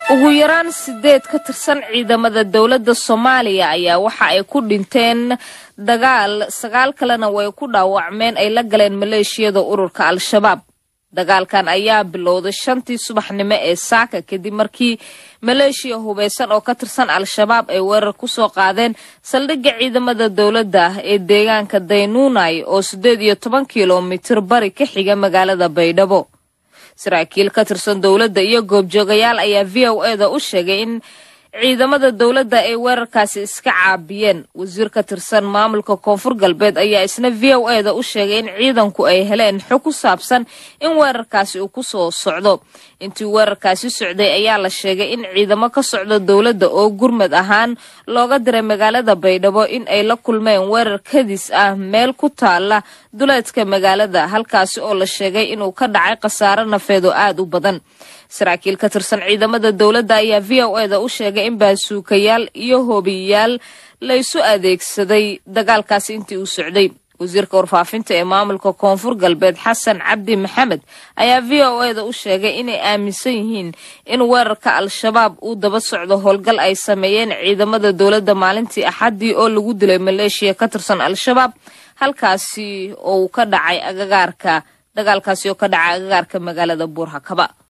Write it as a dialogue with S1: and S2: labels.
S1: ugu yaraan sideed ka tirsan ciidamada dowladda soomaaliya ayaa waxa ay ku dhinteen dagaal sagaal kalena way ku dhaawacmeen ay la galeen maleeshiyada ururka al-shabaab dagaalkan ayaa bilowday shantii subaxnimo ee saaka kadib markii maleeshiya hubeysan oo ka tirsan al-shabaab ay weerar ku soo qaadeen saldhigga ciidamada dowladda ee deegaanka daynuunay oo siddeed iyo toban kilomitir bari ka xiga magaalada baydhabo saraakiil ka tirsan dowladda iyo goobjoogayaal ayaa v o e da u sheegay in ciidamada dowladda ay weerarkaasi iska caabiyeen wasiir ka tirsan maamulka koonfur galbeed ayaa isna v o e da u sheegay in ciidanku ay heleen xog ku saabsan in weerarkaasi uu ku soo socdo intii weerarkaasi socday ayaa la sheegay in ciidamo ka socda dowladda oo gurmad ahaan looga diray magaalada baydhabo in ay la kulmeen weerar kadis ah meel ku taala duleedka magaalada halkaasi oo la sheegay inuu ka dhacay khasaare nafeed oo aad u badan saraakiil ka tirsan ciidamada dowladda ayaa v o e da u sheegay in baasuukayaal iyo hoobiyayaal laysu adeegsaday dagaalkaasi intii uu socday wasiirka warfaafinta ee maamulka koonfur galbeed xasan cabdi maxamed ayaa v o e da u sheegay inay aaminsan yihiin in weerarka al-shabaab uu daba socdo howlgal ay sameeyeen ciidamada dowladda maalintii axaddii oo lagu dilay maleeshiya ka tirsan al-shabaab halkaasi oo ka dhacay agagaarka dagaalkaasi oo ka dhacay agagaarka magaalada buurhakaba